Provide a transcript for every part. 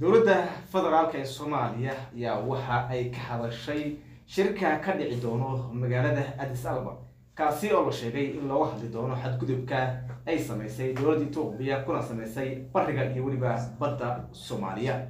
dowladda federaalka ee soomaaliya ayaa waxa ay ka hadashay shirka ka dhici doono magaalada addis ababa kaasi oo la sheegay in looga hadli doono xadgudubka ay sameysay dowladda etoobiya kuna sameysay bariga iyo weliba badda soomaaliya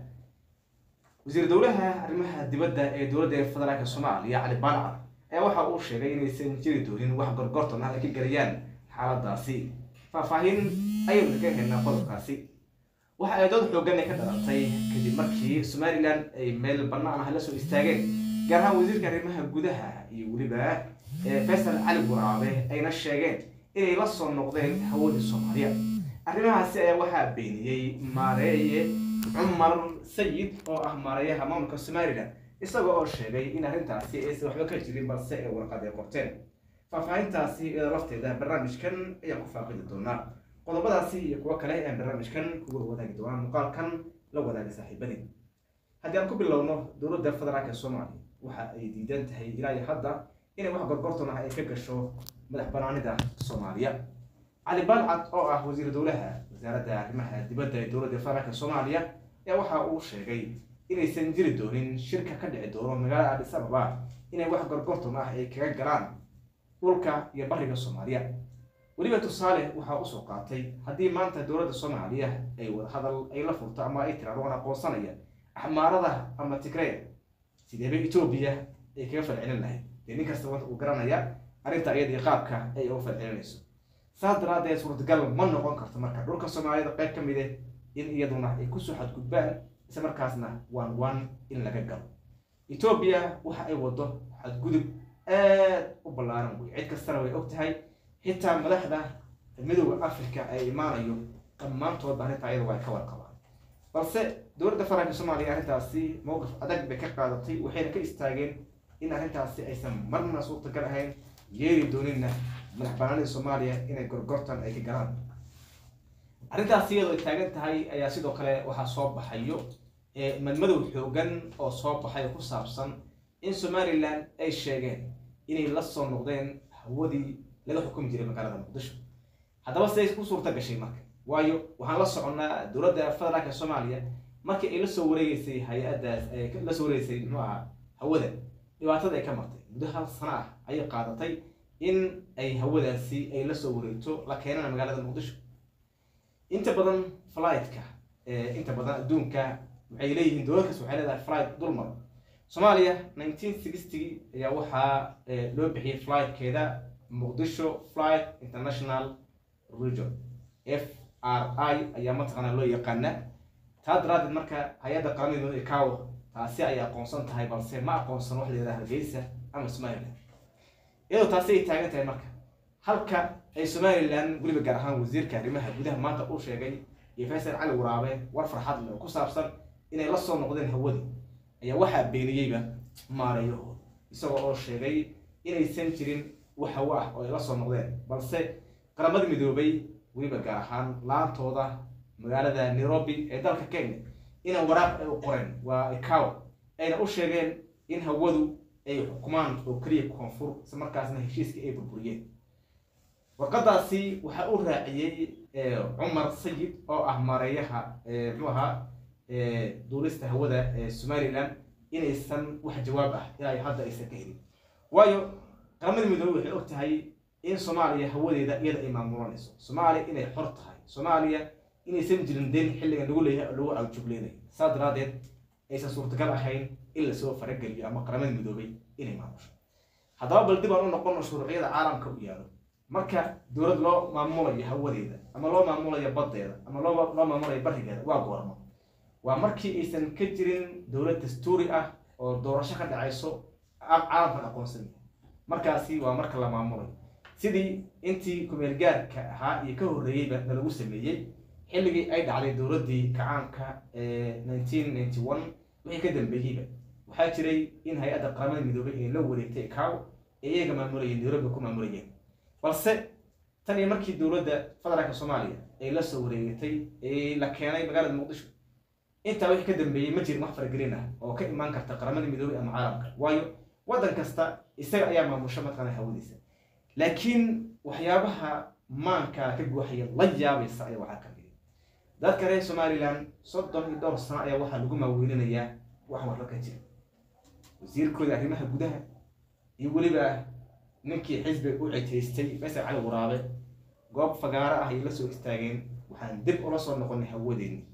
wasiir dowlaha arrimaha dibadda ee dowladda federaalka soomaaliya cali baalacar ayaa waxa uu sheegay inaysan jiri doonin wax gorgortan ah ay ka gelayaan xaaladaasi faahfaahin ayaynu ka helnaa qodobkaasi waxa ay dood xoogan ay ka dhalatay kadib markii somalilan ay meel bannaan ah la soo istaageen gaar ahaan wasiirka arrimaha gudaha iyo weliba faysal cali buraabe ayna sheegeen inay la soo noqdeen hawadii soomaaliya arrimahaasi ayaa waxaa beeniyey maareeye cumar sayid oo ah maareeyaha maamulka somalilan isagoo oo sheegay in arrintaasi aysan waxba ka jirin balse ay warqad ay qorteen faahfaahintaasi iyadoo lafteeda barnaamijkan ayaan ku faaqidi doonaa qodobadaasi iyo kuwo kale ayaan barnaamijkan kuga wadaagi doonaa muuqaalkan la wadaaga saaxiibadii haddii aan ku bilowno dowladda federaalka soomaaliya waxa ay diidan tahay ilaa iyo hadda inay wax gorgortan ah ay ka gasho madax banaanida soomaaliya cali balcad oo ah wasiir dowlaha wasaaradda arrimaha dibadda ee dowladda federaalka soomaaliya ayaa waxa uu sheegay inaysan jiri doonin shirka ka dhici doono magaalada addis ababa inay wax gorgortan ah ay kaga galaan dhulka iyo bariga soomaaliya weliba tusaale waxaa usoo qaatay haddii maanta dowladda soomaaliya ay wadahadal ay la furto ama ay tiraado waan aqoonsanaya axmaarada ama tigreya sideeba etoobiya ay kaga falcelin lahayd dee nin kasta wanta uu garanaya arrinta iyadii qaabka ay uga falcelinayso saas daraadeed suurtagal ma noqon karto marka dhulka soomaaliyada qayb ka mid eh in iyaduna ay kusoo xadgudbaan isla markaasna waan waan in laga galo etoobiya waxa ay wado xadgudub aad u ballaaran wey cid kastana way og tahay xitaa madaxda midooda africa ay imaanayo dhammaantoodba arrintaa iyada waa ka warqabaan balse dowladda federaalka soomaaliya arrintaasi mowqif adag bay ka qaadatay waxayna ka istaageen in arrintaasi aysan marna suurtagal ahayn yeeri dooninna madax banaanida soomaaliya inay gorgortan ay ka galaan arrintaasi iyadoo ay taagan tahay ayaa sidoo kale waxaa soo baxayo madmadow xoogan oo soo baxay ku saabsan in somalilan ay sheegeen inay la soo noqdeen hawadii laga xukumi jiray magaalada muqdisho haddaba siday ku suurta gashay marka waayo waxaan la soconnaa dowladda federaalka soomaaliya markii ay lasoo wareegeysay hay-addaas la soo wareegeysay muxuu ahaa hawada dhibaatada ay ka martay muddo hal sano ah ayay qaadatay in ay hawadaasi ay la soo wareegto la keenana magaalada muqdisho inta badan flightka inta badan adduunka waxay leeyihiin dowlad kas waxay leedahay flight dulmar soomaaliya nineteen sixty ayaa waxaa loo bixiyey flightkeeda muqdisho flight international region f r i ayaa mataqaana loo yaqaana taa daraadeed marka hay-adda qaramada ikaw taasi ay aqoonsan tahay balse ma aqoonsan wax la yidhaha hargeysa ama somaliland iyadoo taasi ay taagan tahay marka halka ay somalilan weliba gaar ahaan wasiirka arrimaha gudaha maanta uu sheegay iyo faysal cali waraabe war farxad leh oo ku saabsan inay la soo noqdeen hawadii ayaa waxaa beeniyeyba maareeyahooda isagoo oo sheegay inaysan jirin wax hawo ah oo ay la soo noqdeen balse qaramada midoobay weliba gaar ahaan laantooda magaalada nairobi ee dalka kenya inay waraaq ay u qoreen waa ikaw ayna u sheegeen in hawadu ay xukumaan oo keliya koonfur isla markaasna heshiiskii ay burburiyeen warqadaasi waxaa u raaciyey cumar sayid oo ah maareeyaha muxuu ahaa duulista hawada ee somalilan inaysan wax jawaab ah ilaa hadda aysan ka helin waayo qaramada midoobey waxay og tahay in soomaaliya hawadeeda iyada ay maamulanayso soomaaliya inay xor tahay soomaaliya inaysan jirin deen xilligan lagu leeyahay lagu awjubleynayo saas daraadeed aysan suurtagal ahayn in lasoo farageliyo ama qaramada midoobay inay maamusho haddaba bal dib aan u noqono shuruucyada caalamka u yaalo marka dowlad loo maamulayo hawadeeda ama loo maamulayo baddeeda ama loo loo maamulayo barigeeda waa goormo waa markii aysan ka jirin dowlad dastuuri ah oo doorasho ka dhacayso caalamkan aqoonsan yahay markaasi waa marka la maamulayo sidii intii kumeelgaarka ahaa iyo ka horreeyeyba nalagu sameeyey xilligii ay dhacday dowladdii kacaanka ee nineteen ninety one wixii ka dambeeyeyba waxaa jiray in hay-adda qaramada midoobay ay la wareegtay ikaw ee iyaga maamulayeen nairobi ku maamulayeen balse tan iyo markii dowladda federaalka soomaaliya ay la soo wareegatay ee la keenay magaalada muqdisho intaa wixii ka dambeeyey ma jirin wax faragelin ah oo ka imaan karta qaramada midoobay ama caalamka waayo waddan kasta isaga ayaa maamusha mataqaana hawadiisa laakiin waxyaabaha maanka ka guuxaya la yaabaysa ayaa waxaa ka mid dadka reer somalilan soddon iyo dhowr sano ayaa waxaa lagu maaweelinayaa wax warla ka jira wasiirkooda arrimaha gudaha iyo weliba ninkii xisbiga u citaystay faysal cali waraabe goob fagaaro ah ayay la soo istaageen waxaan dib ula soo noqonay hawadeeni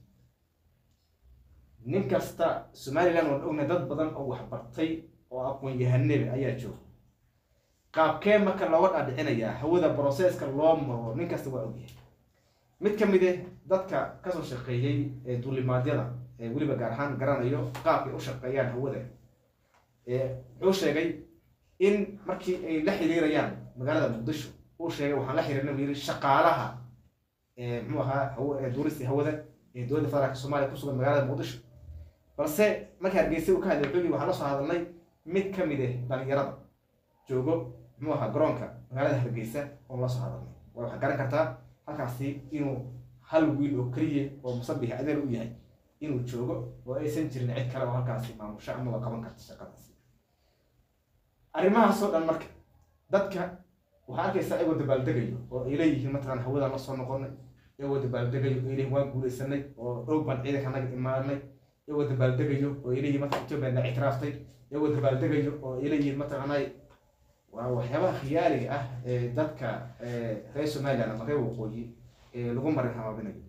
nin kasta somalilan waan ognay dad badan oo waxbartay oo aqoon-yahanebe ayaa jooga qaabkee marka looga dhaadhicinayaa hawada broseska loo maro nin kasta waa ogyahay mid ka mid eh dadka kasoo shaqeeyey ee duulimaadyada ee weliba gaar ahaan garanayo qaabkay u shaqeeyaan hawada wuxuu sheegay in markii ay la xiriirayaan magaalada muqdisho uu sheegay waxaan la xiriirna buu yiri shaqaalaha muxuu ahaa duurista hawada ee dowladda federaalka soomaaliya kusugan magaalada muqdisho balse markii hargeysa uu ka hadlay wuxuu yiri waxaan la soo hadalnay mid ka mid ah dhalinyarada joogo muxuu ahaa garoonka magaalada hargeysa oon la soo hadalnay waa waxaa garan kartaa halkaasi inuu hal wiil oo keliya oo musabix adeer u yahay inuu joogo oo aysan jirin cid kale oo halkaasi maamusho amaba qaban karta shaqadaasi arrimahaasoo dhan marka dadka waxaa arkaysa ayagoo dabaaldegayo oo ay leeyihiin mataqaan hawadaan la soo noqonay iyagoo dabaaldegayo oo ay leeyihin waan guulaysanay oo dhow baan ciidanka naga imaanay iyagoo dabaaldegayo oo ay leeyihin mataqan etoobiya na ictiraaftay iyagoo dabaaldegayo oo ay leeyihiin mataqaanay waa waxyaabaha khiyaaliga ah ee dadka reer somaliland ama reer waqooyi ee lagu marin habaabinayo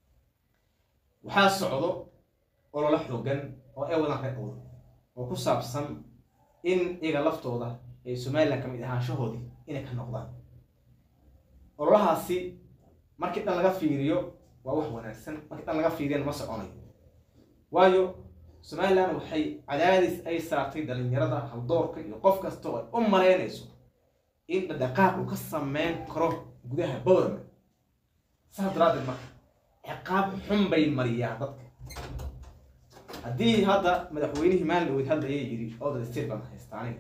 waxaa socdo ololo xoogan oo ay wadaan reer awda oo ku saabsan in iyaga laftooda ee somaliland kamid ahaanshahoodii inay ka noqdaan ololahaasi markii dhan laga fiiriyo waa wax wanaagsan markii dhan laga fiiriyana ma soconayo waayo somaliland waxay cadaadis ay saartay dhalinyarada haldoorka iyo qof kasta oo ay u malaynayso in dhaqdhaqaaq uu ka sameyn karo gudaha bowrama saas daraaddeed marka ciqaab xun bay mariyaa dadka haddii hadda madaxweynihii maalin dhaweyd hadlaya yidhi odal state baan haystaa aniga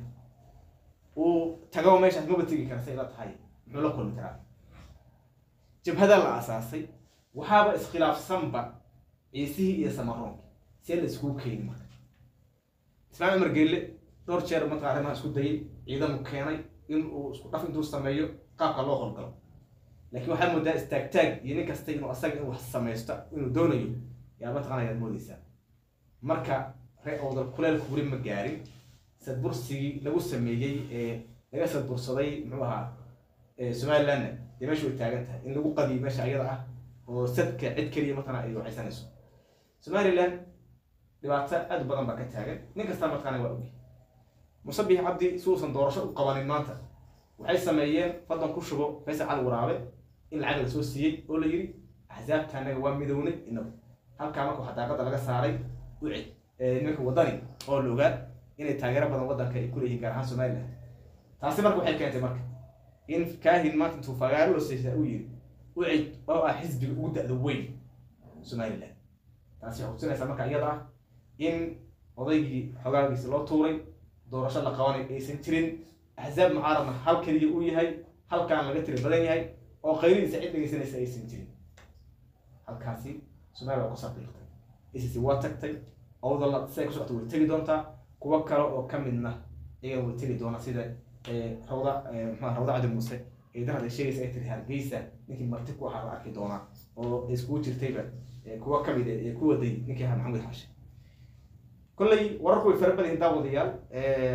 uu tago meeshaas maba tegi kara say la tahay muxuu la kulmi karaa jabhada la aasaasay waxaaba iskhilaafsanba ciisihii iyo samaroonki see la iskugu keeni marka ismaaiil cumar geelle dhowr jeer marka arrimaha isku dayay ciidanu keenay in uu isku dhaf intuu sameeyo qaabka loo howlgalo laakiin waxaa moodaa istaagtaag iyo nin kasta inuu asaga in wax samaysto inuu doonayo yaa mataqana ayaad moodeysaa marka ree owdal kuleelku weli ma gaarin sadbursigii lagu sameeyey ee laga sadbursaday muxuu ahaa somalilandna dee meesha way taagan tahay in lagu qadiyo meesha ayada ah oo sadka cid keliya mataqana ay waxaysanayso somaliland dhibaato aad u badan baa ka taagan nin kasta mataqana waa ogi musabix cabdi si uusan doorasho u qabanin maanta waxay sameeyeen fadlan ku shubo faysal cali waraabe in lacag la soo siiyey oo la yidhi axsaabta anaga waa midownay inagu halkaa marka waxaa daaqada laga saaray ucid nimanka wadani oo la ogaa inay taageero badan waddanka ay kuleeyihiin gaar ahaan somaliland taasi marka waxay keentay marka in kaahin maanta intuu fagaaro loo seysaa uu yidhi ucid oo ah xisbiga ugu da-da weyn somaliland taasi waxay kusinaysaa marka iyada ah in odaygii xogaagiisa loo tuuray doorasho la qabanay aysan jirin axsaab mucaaradna hal keliya uu yahay halkaan laga tiri badan yahay oo qayridiisa cid dhegeysanaysa aysan jirin halkaasi somaliya waa ku saqiiqtay acc waa tagtay awdalla siday ku socota way tegi doontaa kuwo kale oo ka midna iyaga way tegi doona sida rawda mxua rawda cadi muuse ee darad ay sheegaysa ay tiri hargeysa ninkii marti ku ahaa la arki doonaa oo iskugu jirtayba kuwo ka mid ee ku waday ninkii ahaa maxamed xashe kolley wararku way fara badan yihiin daawadayaal